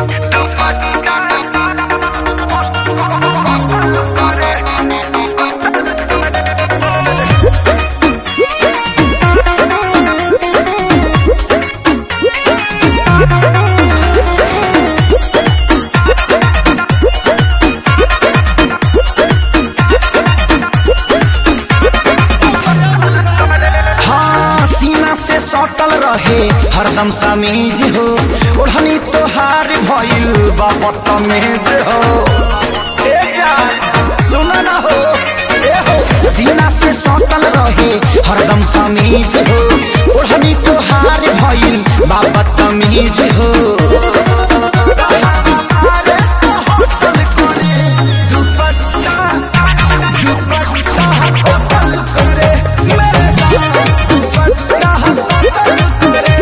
हाँ सीना से सटल रहे हरदम समीज हो ओढ़नी तोहार भइल बा बदतमीज हो ए जान सुन न हो ए हो सीना से सटल रहे हरदम समीज हो ओढ़नी तोहार भइल बा बदतमीज हो अरे तो होटल करे दुपट्टा दुपट्टा होटल करे मेरे जान दुपट्टा होटल करे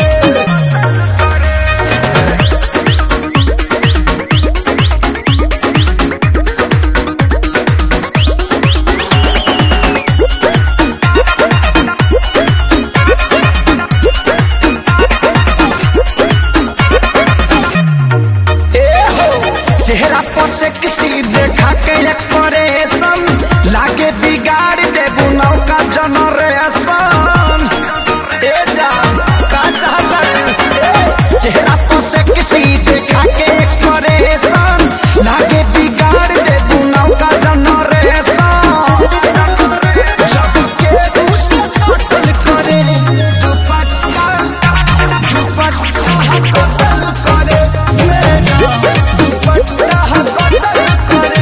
ए हो चेहरा पर से किसी देखा के एक्सप्रेशन लागे बिगाड़ दे बुनाव का जनरेशन ए जा का चाहता है? चेहरा पर से किसी देखा के एक्सप्रेशन लागे बिगाड़ दे बुनाव का जनरेशन जब के उसे सटल करे दुपट्टा दुपट्टा कतल करे मेरा दुपट्टा कतल करे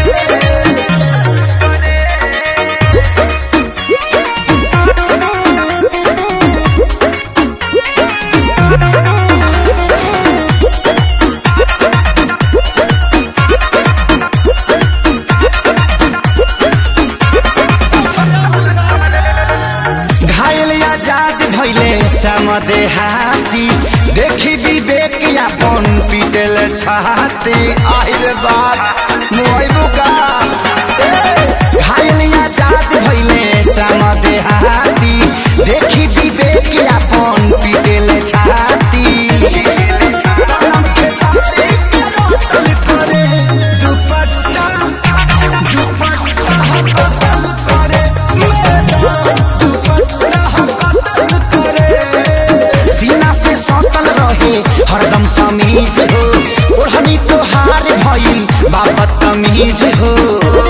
घायल आजाद भैले समदे हाथी देखी विवेक यापन पीटल छाती आइल बात मोइबू का ए, घायल आजाद भैले समदे हाथी देखी विवेक यापन पीटल छाती कलम के साथी के रोटल करे दुपट्टा दुपट्टा कतल करे मेरा दुपट्टा कतल करे सीना से सटल रहे हरदम समीज हो ओढ़नी तोहार भइल बाबत तमीज हो